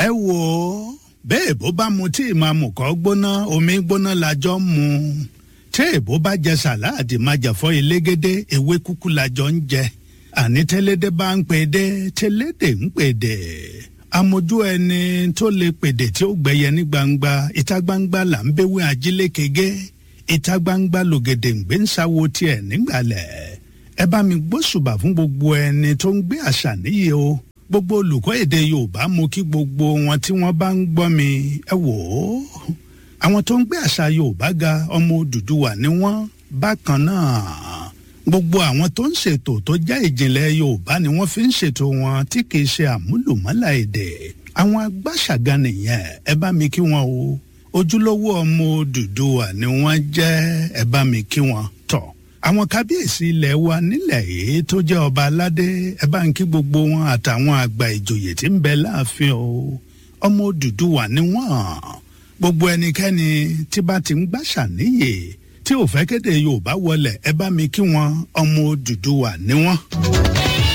ẹ wò ó bẹ́ẹ̀ bó bá mu tí ìmàmù kọ́ gbóná omi gbóná lajọ ń mu tí èbó bá jẹ sàláàdì máa jẹ̀fọ́ elégédé ewé kúkú lajọ ń jẹ àní tẹ́lédé bá ń pèdé tẹ́lédè ń pèdè amójú ẹni tó lè pèdè tí ó gbẹyẹ ní gbangba ìta gbangba là ń béwé ajílẹ̀ kege ìta gbangba lògèdè ń gbé ń sáwo tiẹ̀ nígbàlẹ̀ ẹ bá mi gbóṣùbà fún gbogbo ẹni tó ń gbé àṣà níyì o gbogbo olùkọ́ èdè yorùbá mú kí gbogbo wọn tí wọ́n bá ń gbọ́ mi ẹ wò ó àwọn tó ń gbé àṣà yorùbá ga ọmọ òdùdúwà ni wọ́n bákan náà gbogbo àwọn tó ń ṣètò tó já ìjìnlẹ̀ yorùbá ni wọ́n fi ń ṣètò wọn tí kì í ṣe àmúlùmọ́là èdè àwọn agbáṣàga nìyẹn ẹ bá mi kí wọn o ojúlówó ọmọ òdùdúwà ni wọ́n jẹ́ ẹ bá mi kí wọn tọ̀ àwọn kábíyèsí ilẹ̀ wa nílẹ̀ yìí tó jẹ́ ọba aládé ẹ bá ń kí gbogbo wọn àtàwọn àgbà ìjòyè tí ń bẹ láàfin o ọmọ Odùduwà ni wọ́n gbogbo ẹnikẹ́ni tí bá ti ń gbàṣà níyè tí ò fẹ́ kéde Yorùbá wọlé ẹ bá mi kí wọn ọmọ Odùduwà ni wọ́n.